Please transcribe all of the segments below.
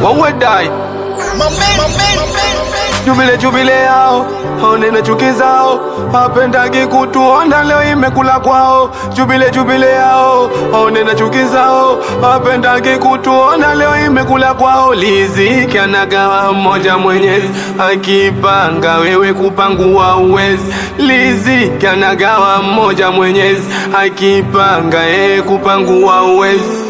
wawedai jubile jubile yao onene chuki zao wapendagi kutuona leo imekula kwao jubile jubile yao onene chuki zao wapendagi kutuona leo imekula kwao liziki anagawa mmoja mwenyezi akipanga wewe kupangua uwezi liziki anagawa mmoja mwenyezi akipanga yeye kupangua uwezi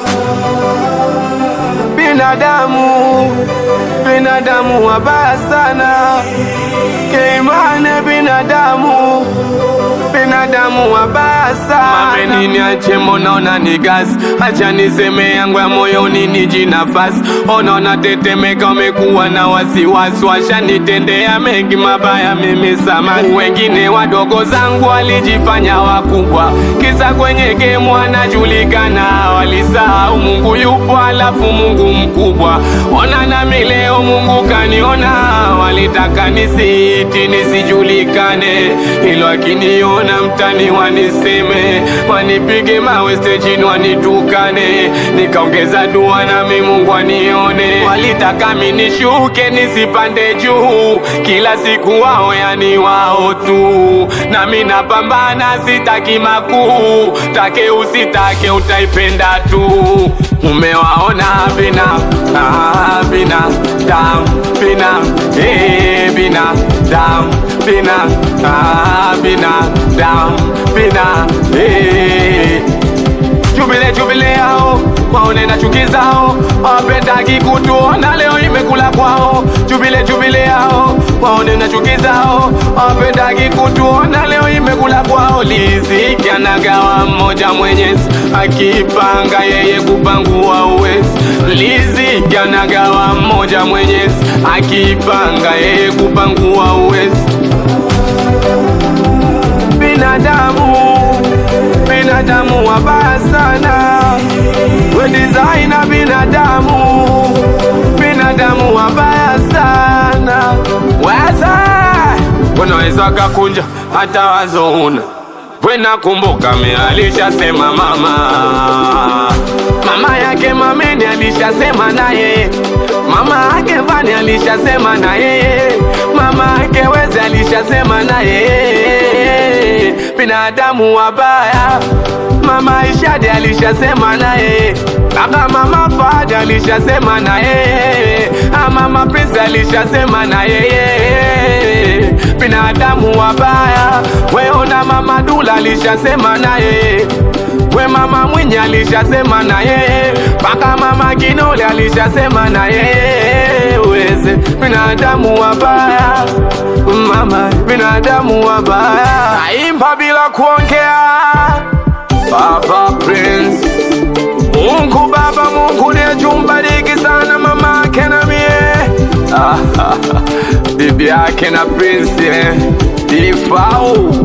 binadamu binadamu wabaya sana keimane binadamu binadamu wabaya sana mamenini ache monaona ni gazi acha niseme yangu ya moyoni niji nafasi onaona tetemeka umekuwa na wasiwasi washanitendea mengi mabaya mimi samani wengine wadogo zangu walijifanya wakubwa kisa kwenye gemu anajulikana walisahau mungu yupo alafu mungu mkubwa ona nami leo mungu kaniona walitaka nisiiti nisijulikane ilo akiniona mtani waniseme wanipige mawe stejini wanitukane nikaongeza dua nami mungu anione walitaka minishuke nisipande juu kila siku wao yani wao tu nami napambana sitaki makuu take usitake utaipenda tu umewaona bina ah, bina dam bina eh, bina dam bina ah, bina dam bina eh. jubile jubile yao waone na chuki zao wapendagi kutuona leo imekula kwao jubile jubile yao waone na chuki zao wapendagi kutuona leo imekula kwao liziki anagawa mmoja mwenyezi akipanga yeye kupangua uwezi liziki anagawa mmoja mwenyezi akipanga yeye kupangua uwezi binadamu binadamu wabaya sana we designer binadamu binadamu wabaya sana weza unaweza kakunja hata wazo una wenakumbuka me alishasema mama mama yake mameni alishasema naye mama yake vani alishasema na yeye mama yake weze alishasema na yeye binadamu wabaya mama ishadi alishasema naye kaka mama fadi alishasema na yeye Ah, mama prince alishasema na yeye binadamu wabaya weona mama dula alishasema naye we mama mwinyi alishasema na yeye mpaka mama kinole alishasema na yeye weze binadamu wabaya mama binadamu wabaya aimba bila kuongea baba prince mungu baba mungu nejumbariki sana mama ake na mie bibi yake na prince eh. ifau